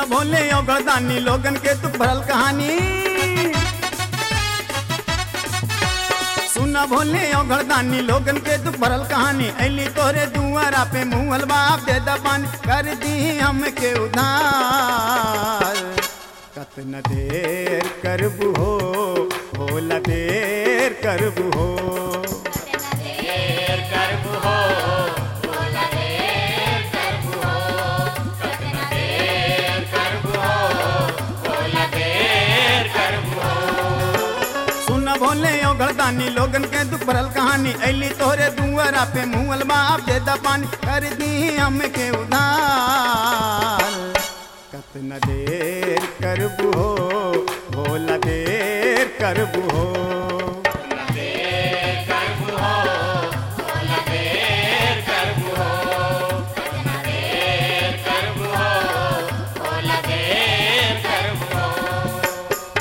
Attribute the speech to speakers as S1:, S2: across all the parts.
S1: सुना भोले ओ गरदानी लोगन के तू भरल कहानी सुना भोले ओ गरदानी लोगन के तू भरल कहानी ऐली तोरे दुआरा पे मुहल बाप दे दबान कर दी हमके उधार कतना देर करबू हो भोला देर करबू हो
S2: देर करबू हो भोला देर करबू हो कतना देर करबू हो भोला देर करबू हो
S1: सुन भोले ओ गरदानी लोगन के दुख भरल कहानी ऐली तोरे दुआरा पे मुहल बाप दे दबान कर दी हमके उधार कतना देर करबू हो भोला देर करबू हो
S2: देर करबू हो भोला देर करबू हो कतना देर करबू हो भोला देर करबू हो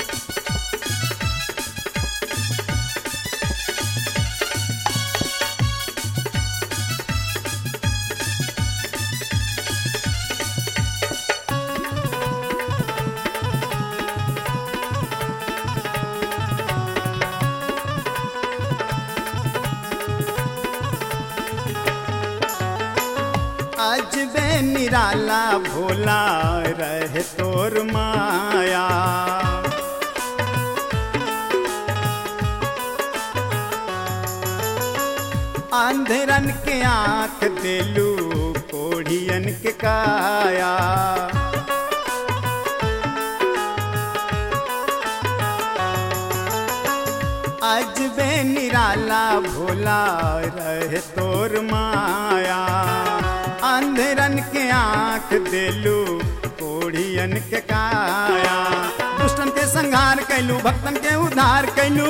S1: आज बे निराला भोला रहे तोर माया अंधरन के आंख दिलू कोढ़ियन के काया आज बे निराला भोला रहे तोर माया अंधरन के आंख दिलू कोढ़ियन के काया दुष्टन के संहार कैलू भक्तन के उद्धार कैलू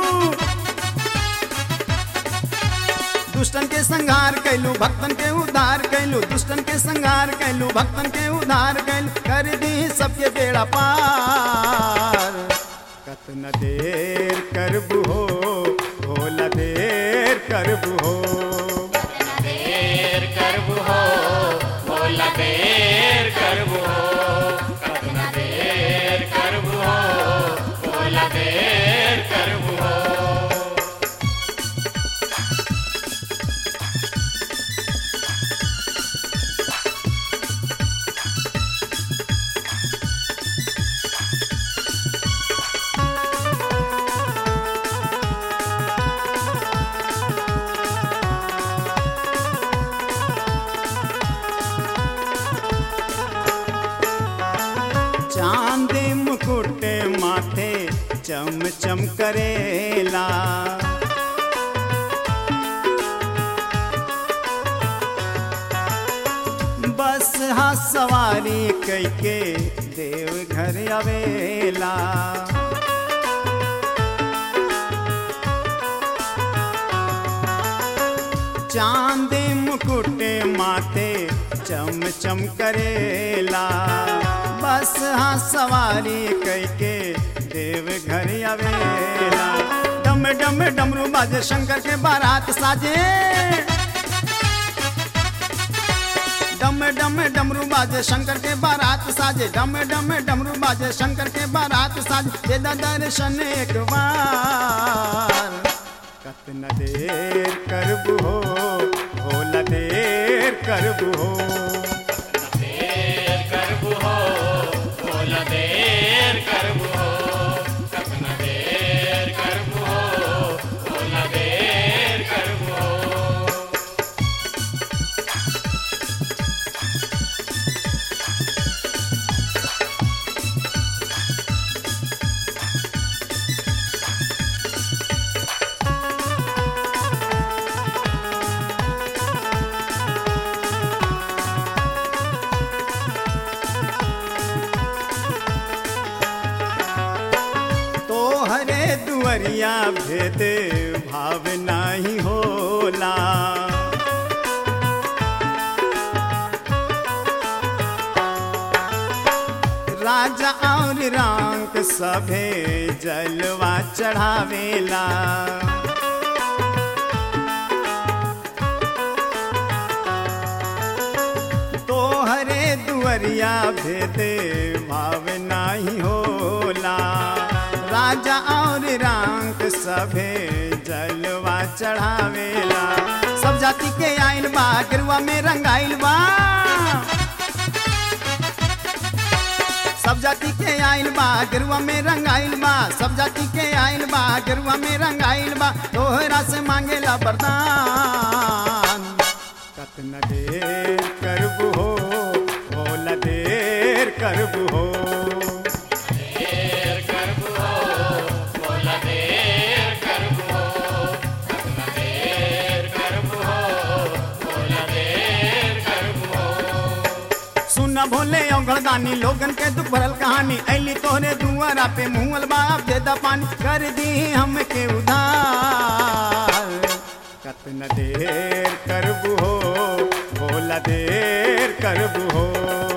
S1: दुष्टन के संहार कैलू भक्तन के उद्धार कैलू दुष्टन के संहार कैलू भक्तन के उद्धार कैलू कर दी सबके बेड़ा पार कतना देर करबू हो भोला देर करबू हो
S2: कतना देर करबू हो भोला देर करबू हो कतना देर करबू हो भोला देर करबू हो
S1: चांद मुकुट माथे चम चम करेला बस हा सवारी कैके देव घर आवेला चांद मुकुट माथे चम चम करेला बस हाँ सवारी कैके देव घर आवेला डम डम डमरू बाजे शंकर के बारात साजे डम डम डमरू बाजे शंकर के बारात साजे डम डम डमरू बाजे शंकर के बारात साजे दे दा दर्शन एक बार कतना देर करबू हो भोला देर करबू हो
S2: देर करबू हो भोला देर करबू हो कतना देर करबू हो भोला देर करबू हो
S1: तोहरे दुअरिया भेद भाव नाही होला राजा और रंग सभे जलवा चढ़ावेला तोहरे दुअर नगरिया भेदे भाव नाही होला राजा और रांक सभे जलवा चढ़ावेला सब जाति के आइल बा गिरुआ में रंगाइल बा सब जाति के आइल बा गिरुआ में रंगाइल बा सब जाति के आइल बा गिरुआ में रंगाइल बा तोहरा से मांगेला वरदान कतना देर करबू हो भोला देर करबू हो
S2: देर करबू हो बोला देर करबू हो कतना देर करबू हो बोला देर करबू हो
S1: सुन भोले औगड़दानी लोगन के दुख भरल कहानी ऐली तोहरे दुआरा पे मुहल बाप दे दा पानी कर दी हमके उधार कतना देर करबू हो भोला देर करबू हो